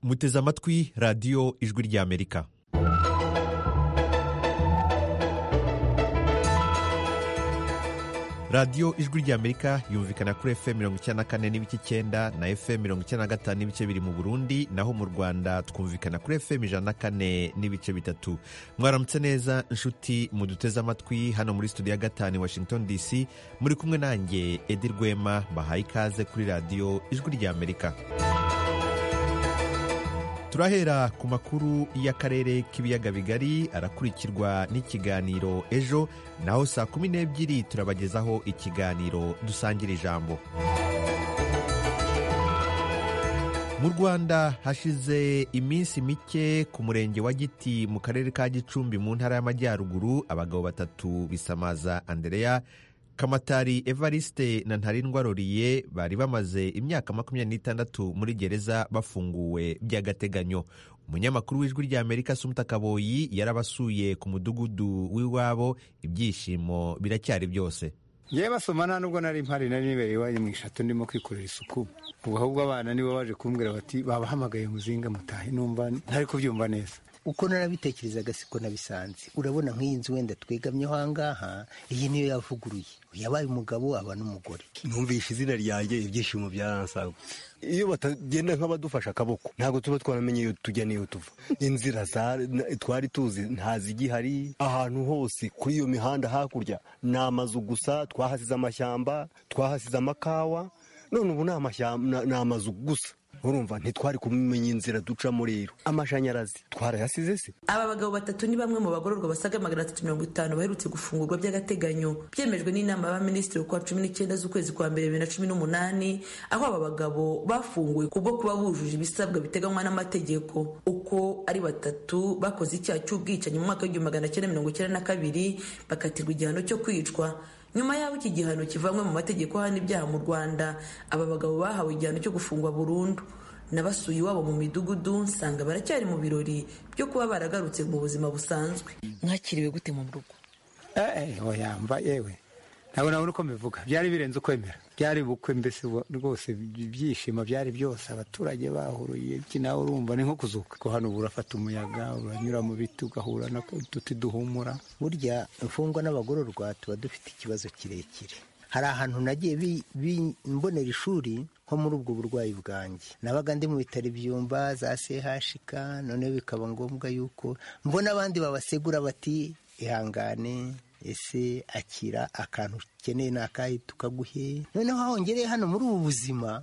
muteze amatwi radiyo ijwi ry'amerika radiyo ijwi ry'amerika yumvikana kuri fm mirongo icyenda na kane n'ibice icyenda na fm mirongo icyenda na gatanu n'ibice biri mu burundi naho mu rwanda twumvikana kuri fm ijana na kane n'ibice bitatu mwaramutse neza inshuti muduteze amatwi hano muri studio ya gatanu washington dc muri kumwe nanjye edi rwema bahaye ikaze kuri radiyo ijwi ry'amerika turahera ku makuru y'akarere k'ibiyaga bigari arakurikirwa n'ikiganiro ejo naho saa kumi n'ebyiri turabagezaho ikiganiro dusangira ijambo mu rwanda hashize iminsi mike ku murenge wa giti mu karere ka gicumbi mu ntara y'amajyaruguru abagabo batatu bisamaza andereya kamatari evariste na ntarindwa roriye bari bamaze imyaka makumyabiri n'itandatu muri gereza bafunguwe by'agateganyo umunyamakuru w'ijwi ry'amerika sumuta kaboyi yarabasuye ku mudugudu w'iwabo ibyishimo biracyari byose yewe basoma nta nubwo nari mpari nari nibere iwanyu mu ishatu ndimo kwikorera isuku ubu ahubwo abana nibo baje kumbwira bati babahamagaye muzinga mutahe numva ntari kubyumva neza uko narabitekerezaga siko nabisanze urabona nk'iyi nzu wenda twegamyeho ahangaha iyi niyo yavuguruye yabaye umugabo aba n'umugore numvishe izina ryanjye ibyishimo byaransagutse iyo batagenda nk'abadufasha akaboko ntabwo tuba twaramenye iyo tujya n'iyo tuva inzira twari tuzi ntazigihari ahantu hose kuri iyo mihanda hakurya ni amazu gusa twahasize amashyamba twahasize amakawa none ubu ni amazu gusa urumva ntitwari kumenya inzira ducamo rero amashanyarazi twarayasize se aba bagabo batatu ni bamwe mu bagororwa basaga magana atatu mirongo itanu baherutse gufungurwa by'agateganyo byemejwe n'inama y'abaminisitiri ku wa cumi n'icyenda z'ukwezi kwa mbere bibiri na cumi n'umunani aho aba bagabo bafunguwe kubwo kuba bujuje ibisabwa biteganywa n'amategeko uko ari batatu bakoze icyaha cy'ubwicanyi mu mwaka w'igihumbi magana cyenda mirongo icyenda na kabiri bakatirwa igihano cyo kwicwa nyuma y'aho iki gihano kivanywe mu mategeko ahana ibyaha mu rwanda aba bagabo bahawe igihano cyo gufungwa burundu nabasuye iwabo mu midugudu nsanga baracyari mu birori byo kuba baragarutse mu buzima busanzwe mwakiriwe gute mu rugo yamba yewe ntabwo nabona uko mbivuga byari birenze ukwemera byari bukwe mbese rwose ibyishimo byari byose abaturage bahuruye iki nawe urumva ni nko kuzuka ko hano ubu urafata umuyaga uranyura mu biti ugahura n'uduti duhumura burya imfungwa n'abagororwa tuba dufite ikibazo kirekire hari ahantu nagiye mbonera ishuri nko muri ubwo burwayi bwanjye nabaga ndi mu bitaro ibyumba za chk noneho bikaba ngombwa yuko mbona abandi babasegura bati ihangane ese akira akantu ukeneye ni akahe tukaguhe noneho hahongereye hano muri ubu buzima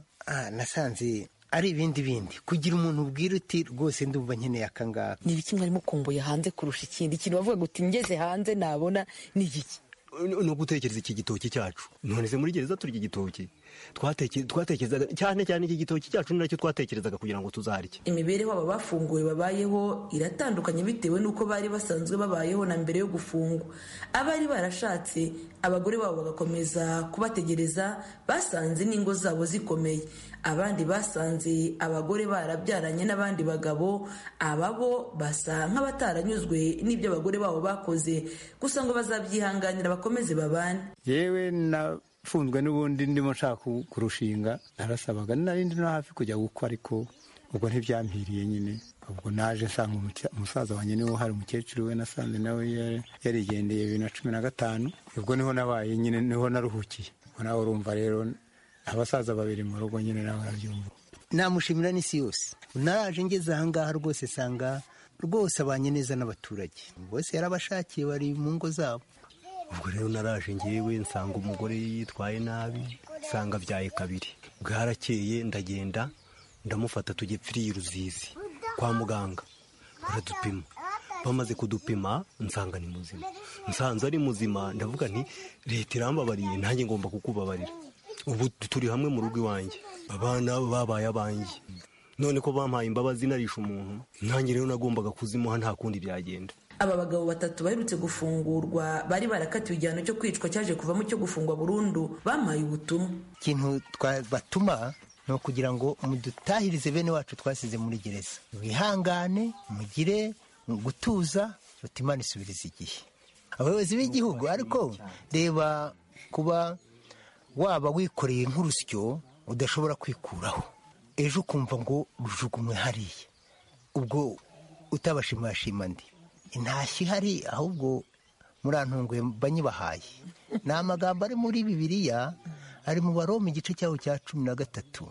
nasanze ari ibindi bindi kugira umuntu ubwira uti rwose ndumva nkeneye akangaka ni ibiki mwarimo kumbuye hanze kurusha ikindi ikintu bavuga uti ngeze hanze nabona ni igiki ni ugutekereza iki gitoki cyacu none se muri gereza turya igitoki twatekerezaga cyane cyane iki gitoki cyacu ni nacyo twatekerezaga kugira ngo tuzarye imibereho aba bafunguwe babayeho iratandukanye bitewe n'uko bari basanzwe babayeho na mbere yo gufungwa abari barashatse abagore babo bagakomeza kubategereza basanze n'ingo zabo zikomeye abandi basanze abagore barabyaranye n'abandi bagabo aba bo basa nk'abataranyuzwe n'ibyo abagore babo bakoze gusa ngo bazabyihanganira bakomeze babane yewe nafunzwe n'ubundi ndimo nshaka kurushinga narasabaga narindi no hafi kujya gukwa ariko ubwo ntibyampiriye nyine ubwo naje nsanga umusaza wanjye niwe uhari umukecuru we nasanze nawe yarigendeye bibiri na cumi na gatanu ubwo niho nabaye nyine niho naruhukiye ubwo nawe urumva rero abasaza babiri mu rugo nyine nawe arabyumva namushimira n'isi yose naraje ngeze ahangaha rwose sanga rwose abanye neza n'abaturage bose yarabashakiye bari mu ngo zabo ubwo rero naraje ngewe nsanga umugore yitwaye nabi nsanga byaye kabiri bwarakeye ndagenda ndamufata tujye pfiriye ruzizi kwa muganga baradupima bamaze kudupima nsanga ni muzima nsanze ari muzima ndavuga nti leta irambabariye nanjye ngomba kukubabarira ubu turi hamwe mu rugo iwanjye abana babaye abanjye none ko bampaye imbabazi narisha umuntu nanjye rero nagombaga kuzimuha nta kundi byagenda aba bagabo batatu baherutse gufungurwa bari barakatiwe igihano cyo kwicwa cyaje kuvamo cyo gufungwa burundu bampaye ubutumwa ikintu twabatuma ni ukugira ngo mudutahirize bene wacu twasize muri gereza mwihangane mugire gutuza imana isubiriza igihe abayobozi b'igihugu ariko reba kuba waba wikoreye nk'urusyo udashobora kwikuraho ejo ukumva ngo rujugunywe hariya ubwo utabashimashima ndi intashyo ihari ahubwo murantunguye banyibahaye ni amagambo ari muri bibiliya ari mu baroma igice cyaho cya cumi na gatatu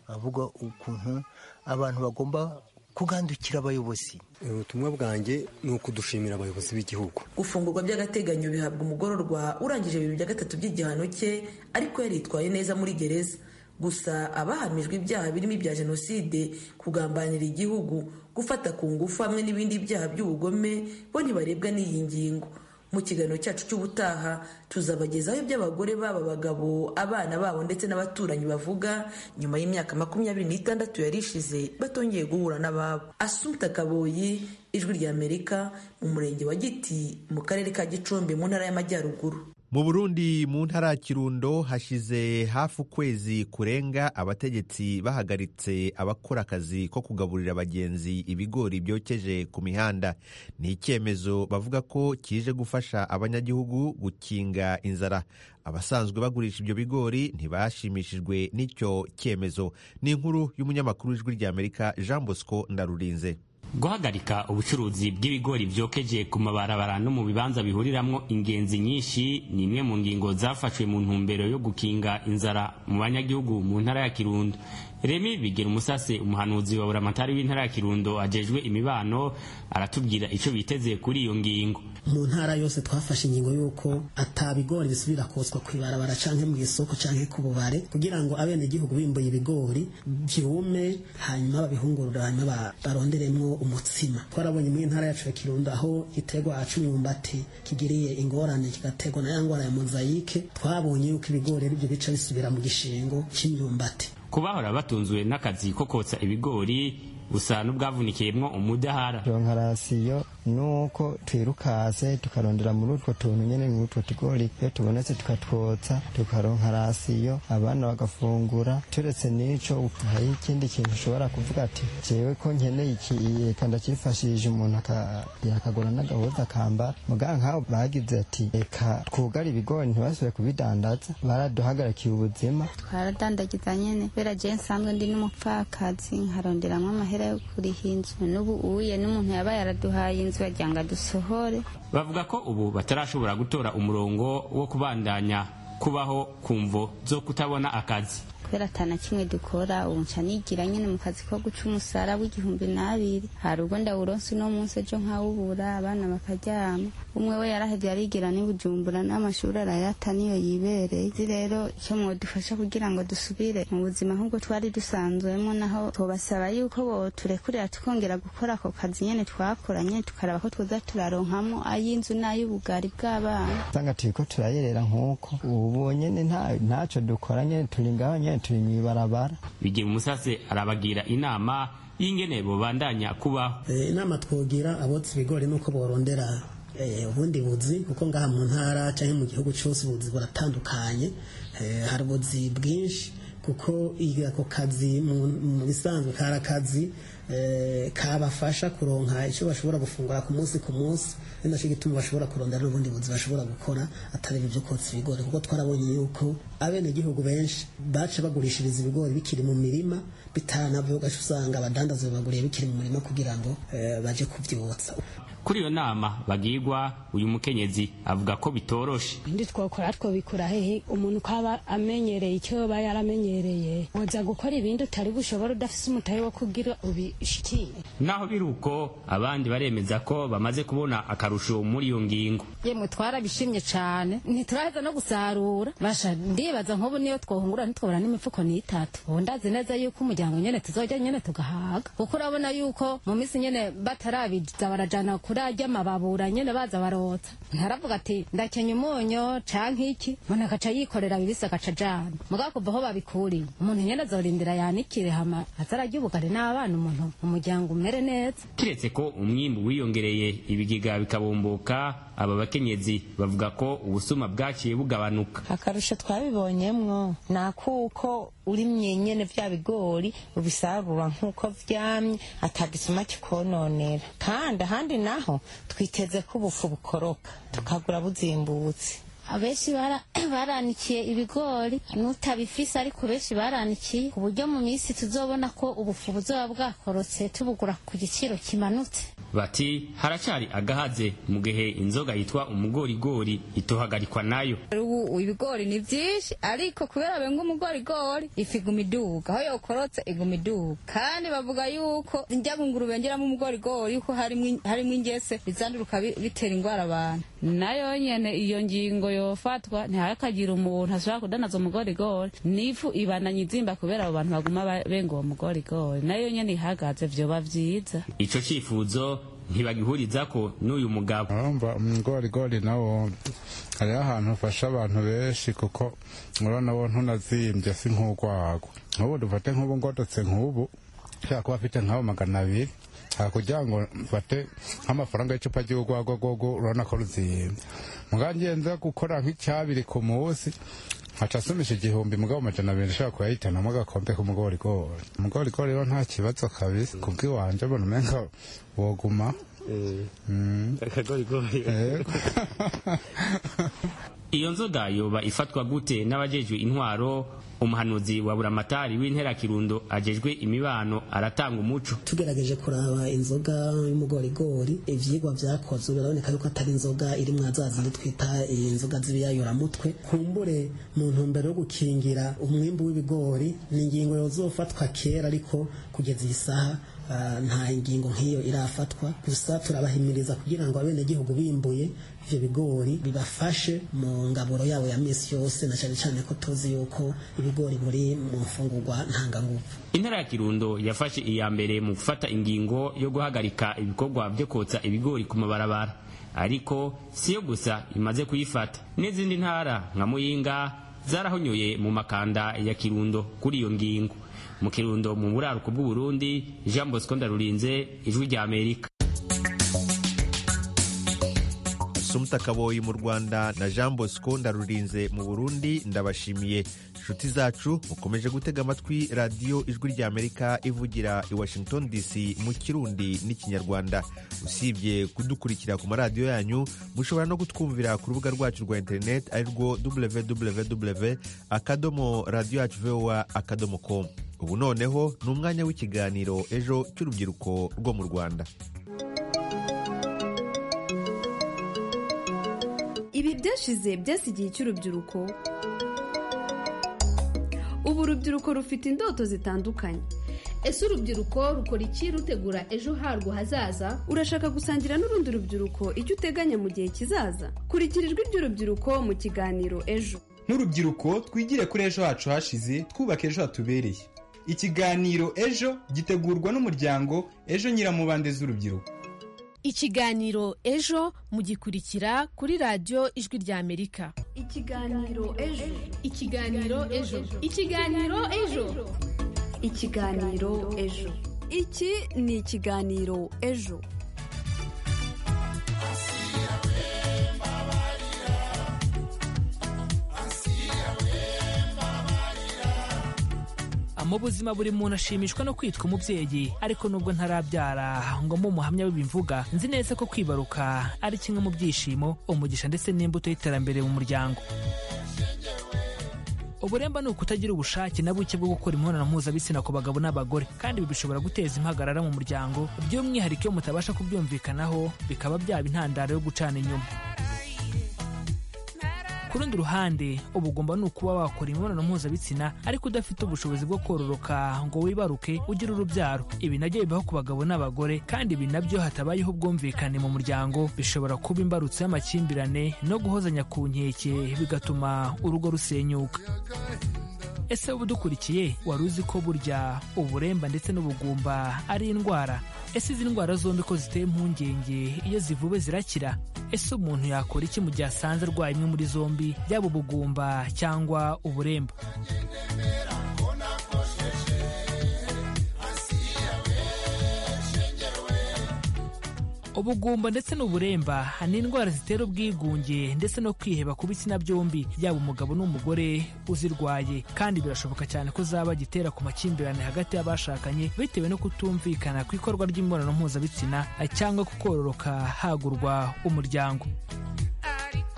avuga ukuntu abantu bagomba kugandukira abayobozi ubutumwa bwanjye ni ukudushimira abayobozi b'igihugu gufungurwa by'agateganyo bihabwa umugororwa urangije bibiri bya gatatu by'igihano cye ariko yaritwaye neza muri gereza gusa abahamijwe ibyaha birimo ibya jenoside kugambanira igihugu gufata ku ngufu hamwe n'ibindi byaha by'ubugome bo ntibarebwa n'iyi ngingo mu kiganiro cyacu cy'ubutaha tuzabagezaho ibyo abagore baba bagabo abana babo ndetse n'abaturanyi bavuga nyuma y'imyaka makumyabiri n'itandatu yari ishize batongeye guhura n'ababo asumta kaboyi ijwi ry'amerika mu murenge wa giti mu karere ka gicumbi mu ntara y'amajyaruguru mu burundi mu ntara ya kirundo hashize hafi ukwezi kurenga abategetsi bahagaritse abakora akazi ko kugaburira abagenzi ibigori byokeje ku mihanda ni icyemezo bavuga ko kije gufasha abanyagihugu gukinga inzara abasanzwe bagurisha ibyo bigori ntibashimishijwe n'icyo cyemezo ni inkuru y'umunyamakuru w'ijwi ry'amerika jean bosco ndarurinze guhagarika ubucuruzi bw'ibigori byokeje ku mabarabara no mu bibanza bihuriramwo ingenzi nyinshi ni imwe mu ngingo zafashwe mu ntumbero yo gukinga inzara mu banyagihugu mu ntara ya kirundo remi bigera umusase umuhanuzi wa buramatari w'intara ya kirundo ajejwe imibano aratubwira icyo biteze kuri iyo ngingo mu ntara yose twafashe ingingo y'uko atabigori bisubira koswa ku ibarabara canke mu isoko canke ku bubare kugira ngo abenegihugu bimbuye ibigori byume hanyuma babihungurura hanyuma baronderemwo umutsima twarabonye mu ntara yacu ya kirundo aho itegwa cy'imyumbati kigiriye ingorane kigategwa na ya ngwara ya mozayike twabonye yuko ibigori ari byo bica bisubira mu gishingo cy'imyumbati ku bahora batunzwe n'akazi ko kotsa ibigori gusa n'ubwavunikiyemo umudahara ronkarasiyo ni uko twirukase tukarondera muri utwo tuntu nyine muri utwo tugori iyo tubonetse tukatwotsa tukaronka rasiyo abana bagafungura turetse n'icyo hari ikindi kintu ushobora kuvuga ati jewe ko nkeneye iki reka ndakifashije umuntu yakagura n'agahuza akambara muga nk'aho bagize ati reka twugare ibigori ntibasubire kubidandaza baraduhagarikiye ubuzima twaradandagiza nyine kubera jewe nsanzwe ndi n'umupfakazi nkaronderamo amahera yo kuriha inzu n'ubu uye n'umuntu yabaye araduhaye inzu wagira ngo adusohore bavuga ko ubu batarashobora gutora umurongo wo kubandanya kubaho kumvo zo kutabona akazi kubera atana kimwe dukora ubu nca nigira nyine mu kazi ko guca umusara w'igihumbi n'abiri hari ubwo ndawuronse uno munsi ejo nkawubura abana bakaryama umwe we yarahevye arigira n'ibujumbura n'amashuri arayata niyo yibereye izi rero icyo mwodufasha kugira ngo dusubire mu buzima nk'ubwo twari dusanzwemo naho tubasaba yuko boturekurira tukongera gukora ako kazi nyene twakora nyene tukaraba ko twoza turaronkamo ay'inzu n'ay'ubugari bw'abana usanga turiko turayerera nk'uko ubu nyene nta- ntaco dukora nyene turi ngaho nyene turi mw'ibarabara bigira umusase arabagira inama y'ingene bobandanya kubaho Eh, inama twogira abotsa ibigori nuko borondera eh, ubundi buzi kuko ngaha mu ntara canke mu gihugu cyose ubuzi buratandukanye Eh, hari ubuzi bwinshi kuko i- ako kazi mu mu bisanzwe kari akazi eh, kabafasha kuronka icyo bashobora gufungura ku munsi ku munsi ari nacyo gituma bashobora kurondera n'ubundi buzi bashobora gukora atari ibyo kotsa ibigori kuko twarabonye yuko abenegihugu benshi baca bagurishiriza ibigori bikiri mu mirima bitanavuye ugaca usanga abadandaza babaguriye bikiri mu murima kugira ngo eh, baje kubyotsa kuri iyo nama bagirwa uyu mukenyezi avuga ko bitoroshe ndi twokora twobikura hehe umuntu uko aba amenyereye icyo aba yaramenyereye woza gukora ibindi utari bushobora udafise umutahe wo kugira ubishikiye naho biri uko abandi baremeza ko bamaze kubona akarusho muri iyo ngingo yemwe twarabishimye cyane ntituraheza no gusarura basha ndibaza nk'ubu niyo twohungura ntitwobora n'imifuko n'itatu ubu ndazi neza yuko umuryango nyene tuzojya nyene tugahaga kuko urabona yuko mu minsi nyene batarabiza barajana kuri ajya mababura nyene baza barotsa ntaravuga ati ndakenya umunyo canke iki umuntu akaca yikorera bibisi agaca ajana mugabo kuva aho babikuriye umuntu nyene azorindira yanikire hama azarajya ubugari n'abana umuntu umuryango umere neza kiretse ko umwimbu wiyongereye ibigega bikabomboka aba bakenyezi bavuga ko ubusuma bwaciye bugabanuka akarusho twabibonyemwo ni akuko urimye nyene vya bigori ubisarura nk'uko vyamye atagisuma kikononera kandi ahandi naho twiteze ko ubufu bukoroka tukagura buzimbutse abenshi bara- baranikiye ibigori n'utabifise ariko benshi baranikiye ku buryo mu minsi tuzobona ko ubufu buzoba bwakorotse tubugura ku giciro kimanutse bati haracyari agahaze mu gihe inzoga yitwa umugorigori itohagarikwa nayo ubu ibigori ni byinshi ariko kubera benga umugorigori ifu iguma iduga aho yokorotse iguma iduga kandi bavuga yuko njya bunguru bengeramo umugorigori yuko harimo in- harimo ingese bizanduruka bi- bitera indwara abantu nayo nyene iyo ngingo yofatwa ntihakagira umuntu ashobora kudanaza umugorigori n'ifu ibananye izimba kubera abo bantu baguma ba- benga uwo mugorigori nayo nyene ihagaze vyoba vyiza ico cifuzo ntibagihurizako n'uyu mugabo urumva umugorigori nawo hariho ahantu ufasha abantu benshi kuko urabona wo ntunazimbye si nk'urwagwa nk'ubu dufate nk'ubu ngorotse nk'ubu ushobora kuba afite nk'abo magana abiri hakugira ngo mfate nk'amafaranga y'icupa ry'urwagwa rwogo urabona ko ruzimbye mugabo ngiye nza gukora nk'icyabiri ku munsi nkaca asumisha igihumbi mugabo amajana abiri nshobora kuyahitanamo agakombe k'umugorigori umugorigori rero nta kibazo kabisa kubw'iwanje mbona umenga woguma Mm. Eh, iyo nzoga yoba ifatwa gute n'abajejwe intwaro umuhanuzi wa buramatari w'intera kirundo ajejwe imibano aratanga umuco tugerageje kuraba inzoga y'umugorigori ivyigwa vyakozwe biraboneka yuko atari inzoga iri mwa za zindi twita inzoga z'ibiyayuramutwe kumbure mu ntumbero yo gukingira umwimbu w'ibigori ni ingingo yozofatwa kera ariko kugeza iyi saha ah, nta ngingo nk'iyo irafatwa gusa turabahimiriza kugira ngo abenegihugu bimbuye ivyo bigori bibafashe mu ngaburo yabo ya misi yose na cane cane ko tuzi yuko ibigori buri mu mfungurwa ntanganguvu intara ya kirundo yafashe iya mbere mu gufata ingingo yo guhagarika ibikorwa byo kotsa ibigori ku mabarabara ariko siyo gusa imaze kuyifata n'izindi ntara nka muyinga zarahonyoye mu makanda ya kirundo kuri iyo ngingo mu kirundo mu buraruko bw'uburundi jean bosco ndarurinze ijwi ry'amerika sumuta kaboyi mu rwanda na jean bosco ndarurinze mu burundi ndabashimiye inshuti zacu mukomeje gutega amatwi radiyo ijwi ry'amerika ivugira i washington dc mu kirundi n'ikinyarwanda usibye kudukurikira ku maradiyo yanyu mushobora no kutwumvira ku rubuga rwacu rwa interineti ari rwo www akadomo radiyo yacu vowa akadomo com ubu noneho ni umwanya w'ikiganiro ejo cy'urubyiruko rwo mu rwanda ibi byashize byasi igihe cy'urubyiruko ubu urubyiruko rufite indoto zitandukanye ese urubyiruko rukora iki rutegura ejo harwo hazaza urashaka gusangira n'urundi rubyiruko icyo uteganya mu gihe kizaza kurikira ijwi ry'urubyiruko mu kiganiro ejo nk'urubyiruko twigire kuri ejo hacu hashize twubaka ejo hatubereye ikiganiro ejo gitegurwa n'umuryango ejo nyiramubande z'urubyiruko ikiganiro ejo mugikurikira kuri radiyo ijwi ry'amerika ikiganiro ejo ikiganiro ejo ikiganiro ejo ikiganiro ejo iki ni ikiganiro ejo mu buzima buri muntu ashimishwa no kwitwa umubyeyi ariko nubwo ntarabyara ngo mbe umuhamya w'ibimvuga nzi neza ko kwibaruka ari kimwe mu byishimo umugisha ndetse n'imbuto y'iterambere mu muryango uburemba ni ukutagira ubushake na buke bwo gukora imibonano mpuzabitsina ku bagabo n'abagore kandi ibi bishobora guteza impagarara mu muryango by'umwihariko iyo mutabasha kubyumvikanaho bikaba byaba intandaro yo gucana inyuma ku rundi ruhande uba ugomba ni ukuba wakora imibonano mpuzabitsina ariko udafite ubushobozi bwo kororoka ngo wibaruke ugire urubyaro ibi nabyo bibaho ku bagabo n'abagore kandi ibi nabyo hatabayeho ubwumvikane mu muryango bishobora kuba imbarutso y'amakimbirane no guhozanya ku nkeke bigatuma urugo rusenyuka ese wowe udukurikiye wari uzi ko burya uburemba ndetse n'ubugumba ari indwara ese izi ndwara zombi ko ziteye impungenge iyo zivuwe zirakira ese umuntu yakora iki mu gihe asanze arwaye imwe muri zombi yaba ubugumba cyangwa uburemba ubugumba ndetse n'uburemba ni indwara zitera ubwigunge ndetse no kwiheba ku bitsina byombi yaba umugabo n'umugore uzirwaye kandi birashoboka cyane ko zaba gitera ku makimbirane hagati y'abashakanye bitewe no kutumvikana ku ikorwa ry'imibonano mpuzabitsina cyangwa ku kororoka hagurwa umuryango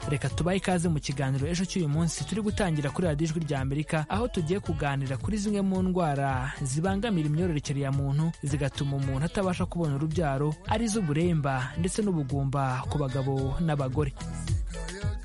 reka tubahe ikaze mu kiganiro ejo cy'uyu munsi turi gutangira kuri radiyo ijwi rya amerika aho tugiye kuganira kuri zimwe mu ndwara zibangamira imyororokere ya muntu zigatuma umuntu atabasha kubona urubyaro arizo uburemba ndetse n'ubugumba ku bagabo n'abagore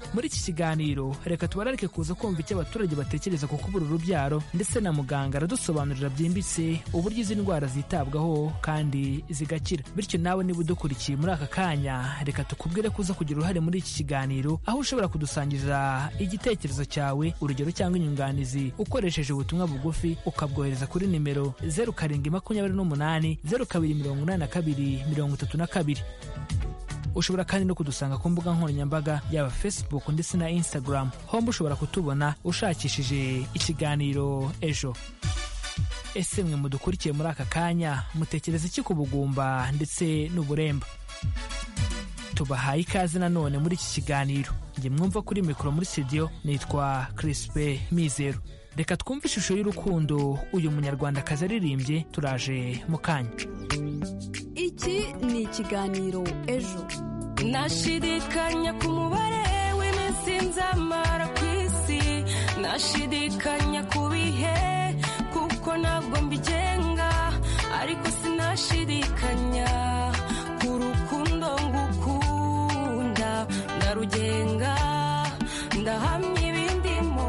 muri iki kiganiro reka tubararike kuza kumva icyo abaturage batekereza ku kubura urubyaro ndetse na muganga aradusobanurira byimbitse uburyo izi ndwara zitabwaho kandi zigakira bityo nawe niba udukurikiye muri aka kanya reka tukubwire kuza kugira uruhare muri iki kiganiro aho ushobora kudusangiriza igitekerezo cyawe urugero cyangwa inyunganizi ukoresheje ubutumwa bugufi ukabwohereza kuri nimero zeru karindwi makumyabiri n'umunani zeru kabiri mirongo inani na kabiri mirongo itatu na kabiri ushobora kandi no kudusanga ku mbuga nkoranyambaga yaba facebook ndetse na instagram homba ushobora kutubona ushakishije ikiganiro ejo ese mwe mudukurikiye muri aka kanya mutekereza iki ku bugumba ndetse n'uburemba tubahaye ikaze nanone muri iki kiganiro njye mwumva kuri mikoro muri studio nitwa crispe mizero reka twumve ishusho y'urukundo uyu munyarwandakazi aririmbye turaje mu kanya iki ni ikiganiro ejo nashidikanya ku mubare w'iminsi nzamara ku isi nashidikanya ku bihe kuko ntabwo mbigenga ariko sinashidikanya ku rukundo ngukunda ndarugenga ndahamya ibindimo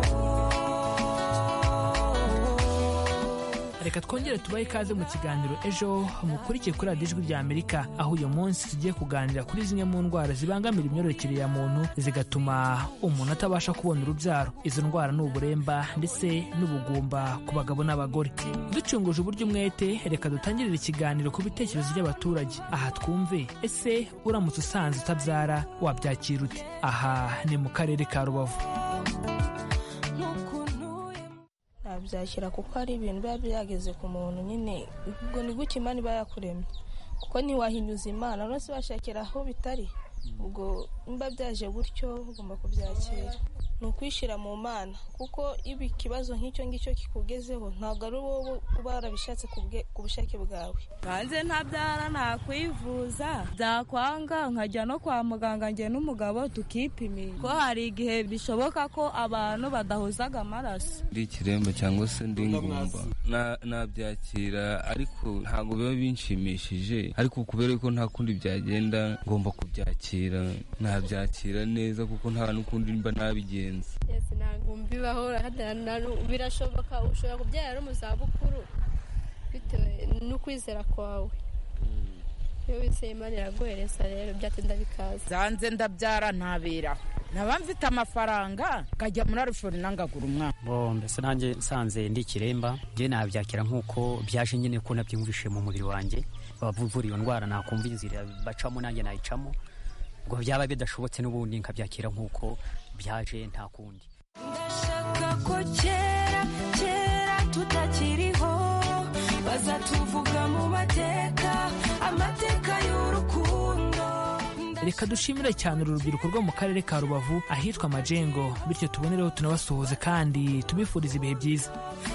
reka twongere tubahe ikaze mu kiganiro ejo mukurikiye kuri radiyo ijwi rya amerika aho uyu munsi tugiye kuganira kuri zimwe mu ndwara zibangamira imyororokere ya muntu zigatuma umuntu atabasha kubona urubyaro izo ndwara ni uburemba ndetse n'ubugumba ku bagabo n'abagore ducunguje uburyo umwete reka dutangirire ikiganiro ku bitekerezo by'abaturage aha twumve ese uramutse usanze utabyara wabyakira ute aha ni mu karere ka rubavu nabyakira kuko ari ibintu biba byageze ku muntu nyine ubwo ni gutya imana iba yakuremye kuko ntiwahinyuza imana uretse bashakira aho bitari ubwo niba byaje gutyo ugomba kubyakira ni ukwishyira mu mana kuko iba ikibazo nk'icyo ngicyo kikugezeho ntabwo ari wowe uba warabishatse ku bushake bwawe hanze ntabyara nakwivuza byakwanga nkajya no kwa muganga njye n'umugabo tukipimisha ko hari igihe bishoboka ko abantu badahuzaga amaraso ndi ikiremba cyangwa se ndi ngumba Na- nabyakira ariko ntabwo biba binshimishije ariko kubera ko nta kundi byagenda ngomba kubyakira nabyakira neza kuko nta n'ukundi mba nabigenza yesi ntabwo mbibaho birashoboka ushobora kubyara uri mu zabukuru bitewe no kwizera kwawe iyo wizeye imana iraguhereza rero byatinda bikaza zanze ndabyara ntabera nkaba mfite amafaranga nkajya muri arifoni ngagura umwana bo mbese nanjye nsanze ndi ikiremba njye nabyakira nk'uko byaje nyine ko nabyumvishe mu mubiri wanjye abavura iyo ndwara nakumva inzira bacamo nanjye nayicamo ubwo byaba bidashobotse n'ubundi nkabyakira nk'uko byaje nta kundi ndashaka ko kera kera tutakiriho bazatuvuga mu mateka amateka y'urukundo reka dushimire cyane uru rubyiruko rwo mu karere ka rubavu ahitwa majengo bityo tubonereho tunabasuhuze kandi tubifuriza ibihe byiza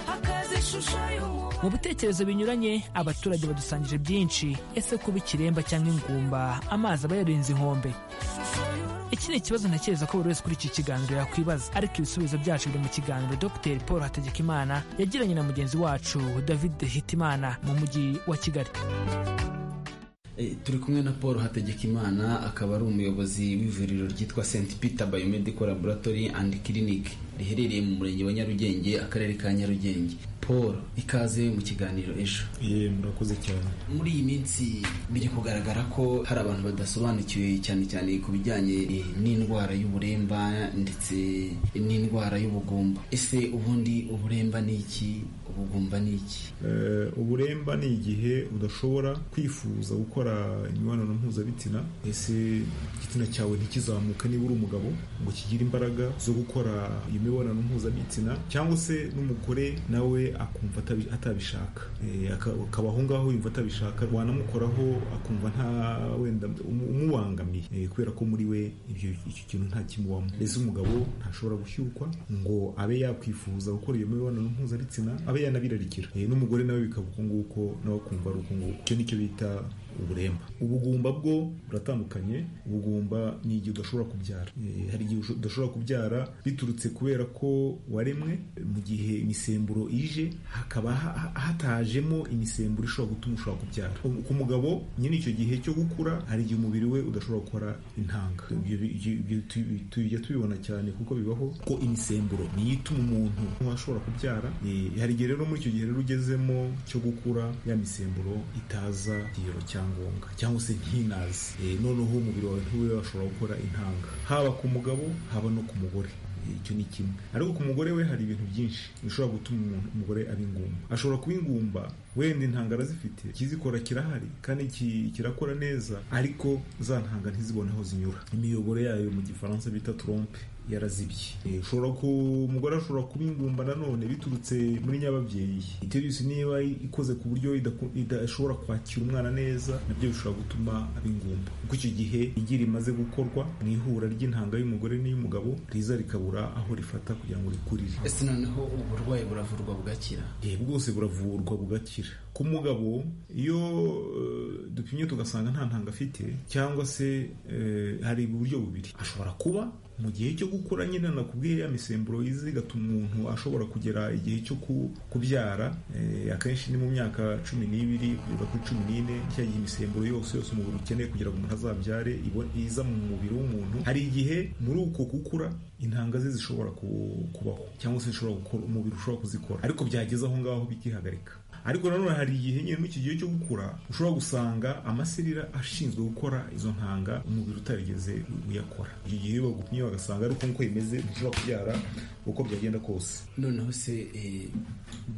hakaza ishusho y'umuntu mu bitekerezo binyuranye abaturage badusangije byinshi ese kuba ikiremba cyangwa ingumba amazi aba yarenze inkombe iki ni ikibazo ntekereza ko buri wese kuri iki kiganiro yakwibaza ariko ibisubizo byacu biri mu kiganiro dr paul hategekimana yagiranye na mugenzi wacu david hitimana mu mujyi wa kigali Eh, turi kumwe na paul hategekimana akaba ari umuyobozi w'ivuriro ryitwa st peter biomedical laboratory and clinic riherereye mu murenge wa nyarugenge akarere ka nyarugenge paul ikaze mu kiganiro ejo ye murakoze cyane muri iyi minsi biri kugaragara ko hari abantu badasobanukiwe cyane cyane ku bijyanye eh, n'indwara y'uburemba ndetse n'indwara y'ubugumba ese ubundi uburemba ni iki ubugumba ni iki Eh, uburemba ni igihe udashobora kwifuza gukora imibonano mpuzabitsina ese igitsina cyawe ntikizamuke niba uri umugabo ngo kigire imbaraga zo gukora iyo mibonano mpuzabitsina cyangwa se n'umugore nawe akumva atabi- atabishaka Eh, aka- akabaho ngaho yumva atabishaka wanamukoraho akumva nta wenda umu- umubangamiye Eh, kubera ko muri we ibyo icyo kintu nta kimubamo mbese umugabo ntashobora gushyukwa ngo abe yakwifuza gukora iyo mibonano mpuzabitsina abe yanabirarikira Eh, n'umugore nawe bikaba uko nguko nawe akumva ari uko nguko icyo nicyo bita uburemba ubugumba bwo buratandukanye ubugumba ni igihe udashobora kubyara Eh, hari igihe udashobora kubyara biturutse kubera ko waremwe mu gihe imisemburo ije hakaba ha- ha- hatajemo imisemburo ishobora gutuma ushobora kubyara Um- ku mugabo nyine icyo gihe cyo gukura hari igihe umubiri we udashobora gukora intanga Ibyo- ibyo- ibyo tu- tujya tubibona cyane kuko bibaho ko imisemburo niyo ituma umuntu ashobora kubyara Eh, hari igihe rero muri icyo gihe rero ugezemo cyo gukura ya misemburo itaza igero cyangombwa cyangwa se ntinaze Eh, noneho umubiri wawe ntiwe washobora gukora intanga haba ku mugabo haba no ku mugore Eh, icyo ni kimwe ariko ku mugore we hari ibintu byinshi bishobora gutuma umuntu umugore aba ingumba ashobora kuba ingumba wenda intanga arazifite ikizikora kirahari kandi ki- kirakora neza ariko za ntanga ntizibone aho zinyura imiyoboro yayo mu gifaransa bita trompe yarazibye Eh, ushobora ku umugore ashobora kuba ingumba nanone biturutse muri nyababyeyi ibyo byose niba ikoze ku buryo idaku- idashobora kwakira umwana neza nabyo bishobora gutuma aba ingumba kuko icyo gihe igi rimaze gukorwa mu ihura ry'intanga y'umugore n'iy'umugabo riza rikabura aho rifata kugira ngo rikurire ese noneho uburwayi buravurwa bugakira Eh, bwose buravurwa bugakira ku mugabo iyo eh, dupimye tugasanga nta ntanga afite cyangwa se eh, hari uburyo bubiri ashobora kuba mu gihe cyo gukura nyine nakubwiye ya misemburo izi igatuma umuntu ashobora kugera igihe cyo ku- kubyara eh, akenshi ni mu myaka cumi n'ibiri kugeza kuri cumi n'ine cya gihe imisemburo yose yose umubiri ukeneye kugira ngo umuntu azabyare ibo- iza mu mubiri w'umuntu hari igihe muri uko gukura intanga ze zishobora ku- kubaho cyangwa se zishobora gukora umubiri ushobora kuzikora ariko byageze aho ngaho bikihagarika ariko nanone hari igihe nyine muri iki gihe cyo gukura ushobora gusanga amaserira ashinzwe gukora izo ntanga umubiri utarigeze uyakora icyo gihe bagupimye bagasanga ariko nk'uko bimeze ntushobora kubyara uko byagenda kose noneho se eh,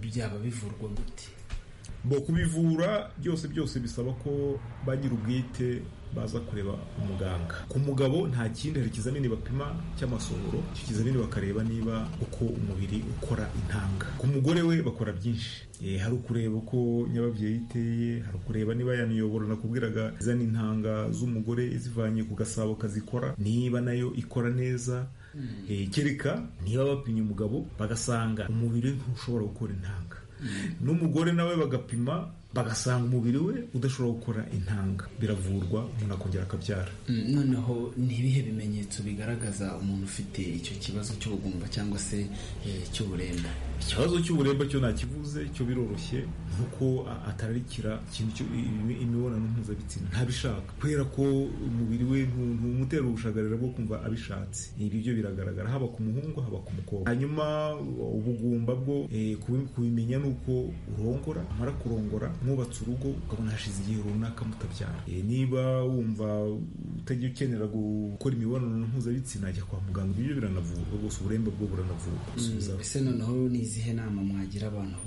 byaba bivurwa gute bo kubivura byose byose bisaba ko bagira ubwite baza kureba umuganga ku mugabo nta kindi hari ikizamini bapima cy'amasohoro icyo kizamini bakareba niba uko umubiri ukora intanga ku mugore we bakora byinshi Eh, hari ukureba uko nyababyeyi iteye hari ukureba niba ya miyoboro nakubwiraga izana intanga z'umugore izivanye ku gasabo kazikora niba nayo ikora neza Eh, kereka niba bapimye umugabo bagasanga umubiri ntushobora gukora intanga n'umugore nawe bagapima bagasanga umubiri we udashobora gukora intanga biravurwa umuntu akongera akabyara Mm, noneho ni ibihe bimenyetso bigaragaza umuntu ufite icyo kibazo cy'ubugumba cyangwa se eh, cy'uburemba ikibazo cy'uburemba cyo nakivuze cyo biroroshye ni uko a- atararikira ikintu cyo- imi- imibonano mpuzabitsina ntabishaka kubera ko umubiri we ntu- ntumutera ubushagarira bwo kumva abishatse ibi byo biragaragara haba ku muhungu haba ku mukobwa hanyuma ubugumba bwo eh, kubi- kubimenya ni uko urongora amara kurongora mwubatse urugo ukabona hashize igihe runaka mutabyara Eh, niba wumva utajya ukenera gukora imibonano mpuzabitsina jya kwa muganga ibyo biranavurwa rwose uburemba bwo buranavurwa Subiza Mm, ese noneho ni izihe nama mwagira abantu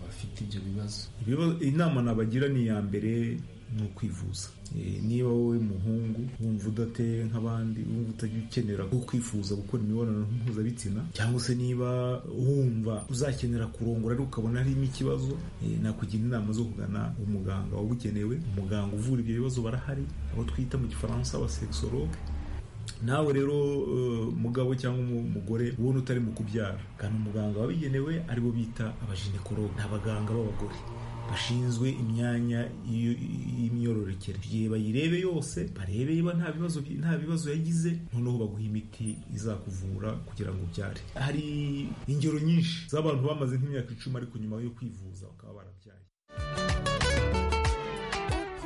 bafite ibyo bibazo ibibazo- inama nabagira ni iya mbere ni ukwivuza Eh, niba wowe muhungu wumva udateye nk'abandi wumva utajya ukenera ko kwifuza gukora imibonano mpuzabitsina cyangwa se niba wumva uzakenera kurongora ariko ukabona harimo ikibazo eh, nakugira inama zo kugana umuganga wabugenewe umuganga uvura ibyo bibazo barahari abo twita mu gifaransa abasekisologe nawe rero eh, mugabo cyangwa umu- umugore ubona utari mu kubyara kandi umuganga wabigenewe aribo bita abajinekorog ni abaganga b'abagore bashinzwe imyanya y'i- y'imyororokere igihe bayirebe yose barebe niba nta bibazo bi- nta bibazo yagize noneho baguha imiti izakuvura kugira ngo ubyare hari ingero nyinshi z'abantu bamaze nk'imyaka icumi ariko nyuma yo kwivuza bakaba barabyaye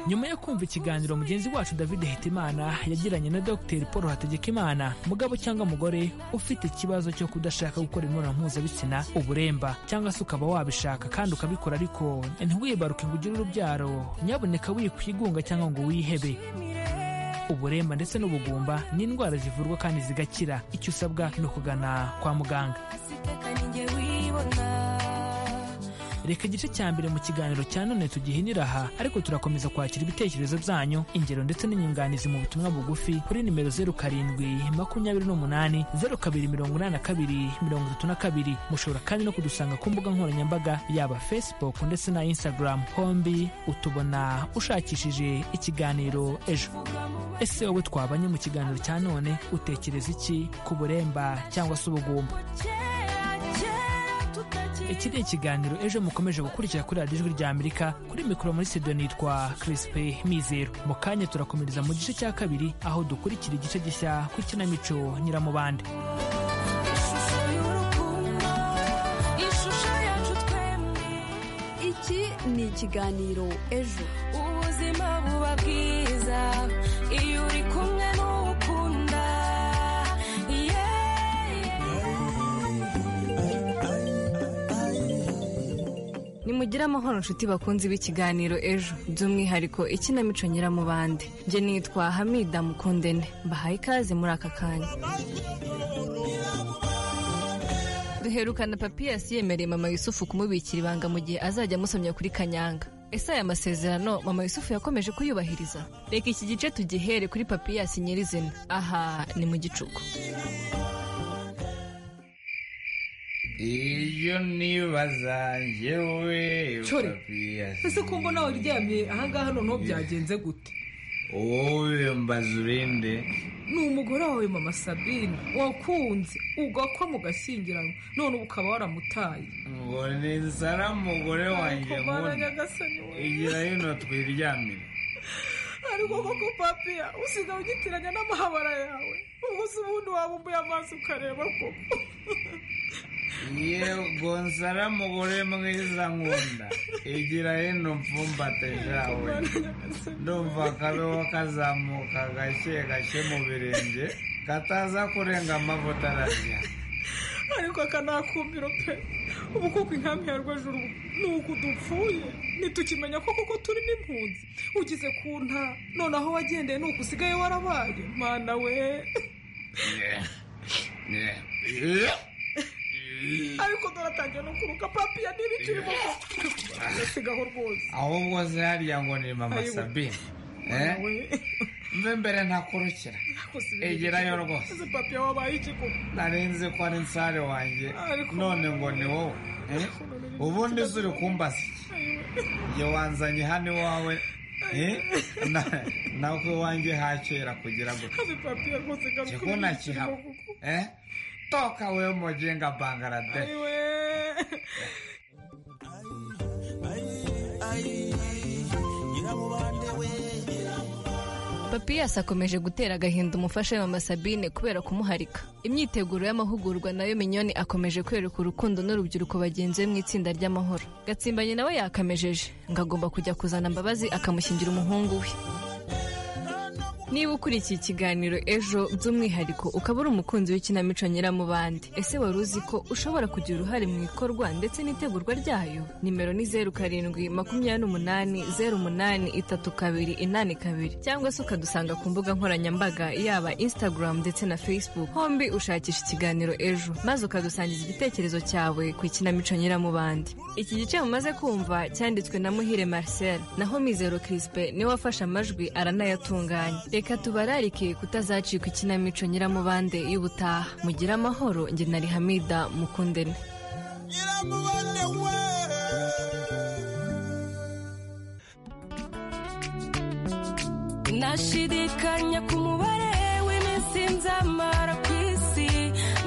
nyuma yo kumva ikiganiro mugenzi wacu david hitimana yagiranye na dr paul hategekimana mugabo cyangwa mugore ufite ikibazo cyo kudashaka gukora imibonano mpuzabitsina uburemba cyangwa se ukaba wabishaka kandi ukabikora ariko ntiwibaruke ngo ugire urubyaro nyaboneka wikwigunga cyangwa ngo wihebe uburemba ndetse n'ubugumba ni indwara zivurwa kandi zigakira icyo usabwa ni ukugana kwa muganga reka ninjye wibona reka igice cya mbere mu kiganiro cya none tugihinira aha ariko turakomeza kwakira ibitekerezo byanyu ingero ndetse n'inyunganizi mu butumwa bugufi kuri nimero zeru karindwi makumyabiri n'umunani zeru kabiri mirongo inani na kabiri mirongo itatu na kabiri mushobora kandi no kudusanga ku mbuga nkoranyambaga yaba facebook ndetse na instagram hombi utubona ushakishije ikiganiro ejo ese wowe twabanye mu kiganiro cya none utekereza iki ku buremba cyangwa se ubugumba kera kera iki ni ikiganiro ejo mukomeje gukurikira kuri radiyo ijwi rya amerika kuri mikoro muri studio nitwa kirisipe mizero mu kanya turakomereza mu gice cya kabiri aho dukurikira igice gishya ku ikinamico nyiramubande Iki ni ikiganiro ejo. ubuzima buba bwiza iyo uri kumwe n'ukunda nimugire amahoro nshuti bakunzi b'ikiganiro ejo by'umwihariko ikinamico nyiramubande njye nitwa hamida mukundene mbahaye ikaze muri aka kanya duherukana papiyasi yemereye mama yusufu kumubikira ibanga mu gihe azajya amusomya kuri kanyanga ese aya masezerano mama yusufu yakomeje kuyubahiriza reka iki gice tugihere kuri papiyasi nyirizina aha ni mu gicuku iyo nibaza njyewe Chore, papiyasi ese ko mbona waryamye ahangaha noneho byagenze gute wowe mbaza urinde ni umugore wawe mama sabine wakunze ugakwa mugashyingiranwa none ubu ukaba waramutaye ngo ni sara mugore wanjye Ariko Mana nkunda nyagasani we. igira hino twiryamire ariko koko papiya usigaye ugitiranya n'amahabara yawe ubwo se ubundi wabumbuye amaso ukareba koko yego nsara mugore mwiza nkunda igira hino mfumbate jawe ndumva akabeho kazamuka gake gake mu birenge kataza kurenga amavuta ararya ariko aka ni akumbiro pe ubu kuko inkambi ya rwajuru ni uku dupfuye ntitukimenya ko kuko turi n'impunzi ugize ku nta noneho wagendeye ni uku usigaye warabaye mana we ariko dore no kuruka papiya n'ibiciro asigaho rwose ahubwo se hariya ngo ni mama Ayiwe. sabine Mana eh? mve mbere ntakurukira egerayo rwose ese papiya wabaye iki koko nari nzi ko ari nsare wanjye Ariko- none ngo ni wowe eh? ubundi se uri kumbaza iyo wanzanye hano iwawe eh? Na- nawe iwanjye hakera kugira gutya ese papiya rwose garuka Jya ubona kihaba. eh? toka we mujenga bangaradesh ayiwe papiyasi akomeje gutera agahinda umufasha we mama sabine kubera kumuharika imyiteguro y'amahugurwa nayo minyoni akomeje kwereka urukundo n'urubyiruko bagenzi be mu itsinda ry'amahoro gatsimbanyi nawe yakamejeje ngo agomba kujya kuzana mbabazi akamushyingira umuhungu we Niba ukurikiye ikiganiro ejo by'umwihariko ukaba uri umukunzi w'ikinamico nyiramubande ese wari uzi ko ushobora kugira uruhare mu ikorwa ndetse n'itegurwa ryayo nimero ni zeru karindwi makumyabiri n'umunani zeru umunani itatu kabiri inani kabiri cyangwa se ukadusanga ku mbuga nkoranyambaga yaba instagram ndetse na facebook hombi ushakisha ikiganiro ejo maze ukadusangiza igitekerezo cyawe ku ikinamico nyiramubande iki gice mumaze kumva cyanditswe na muhire marcel naho mizero crispe niwe wafashe amajwi aranayatunganya reka tubararike kutazacika ikinamico nyiramubande y'ubutaha mugire amahoro njye na rihamida mukundene nashidikanya ku mubare w'iminsi nzamara ku isi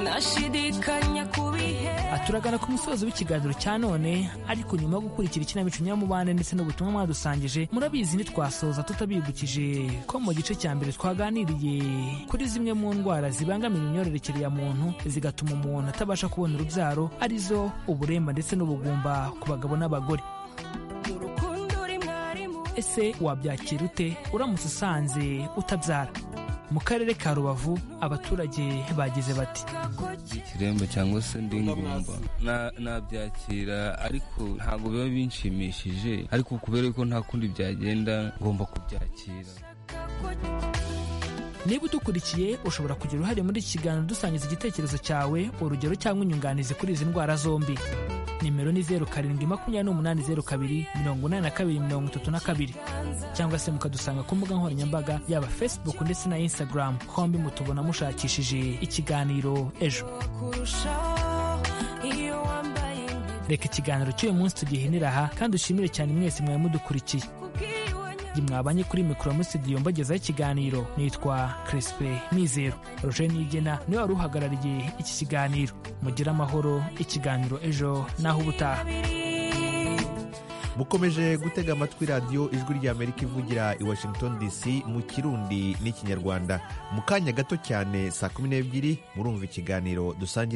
nashidikanya ku bihe turagana ku musozo w'ikiganiro cya none ariko nyuma yo gukurikira ikinamico nyamubande ndetse n'ubutumwa mwadusangije murabizi ntitwasoza tutabibukije ko mu gice cya mbere twaganiriye kuri zimwe mu ndwara zibangamira imyororokere ya muntu zigatuma umuntu atabasha kubona urubyaro arizo uburemba ndetse n'ubugumba ku bagabo n'abagore ese wabyakira ute uramutse usanze utabyara mu karere ka rubavu abaturage bagize bati ikiremba cyangwa se ndi ngumba Na- nabyakira ariko ntabwo biba binshimishije ariko kubera ko nta kundi byagenda ngomba kubyakira niba udukurikiye ushobora kugira uruhare muri iki kiganiro dusangiza igitekerezo cyawe urugero cyangwa inyunganizi kuri izi ndwara zombi nimero ni zeru karindwi makumyabiri n'umunani zeru kabiri mirongo inani na kabiri mirongo itatu na kabiri cyangwa se mukadusanga ku mbuga nkoranyambaga yaba facebook ndetse na instagram hombi mutubona mushakishije ikiganiro ejo kurushaho iyo wambaye impeta reka ikiganiro cy'uyu munsi tugihinira aha kandi ushimire cyane mwese mwari mudukurikiye mwabanye kuri mikoro muri studio mbagezaho ikiganiro nitwa Crespe Mizero Roger Nigena niwe wari uhagarariye iki kiganiro mugire amahoro ikiganiro ejo naho ubutaha mukomeje gutega amatwi radiyo ijwi ry'amerika ivugira i washington dc mu kirundi n'ikinyarwanda mu kanya gato cyane saa kumi n'ebyiri murumva ikiganiro dusangira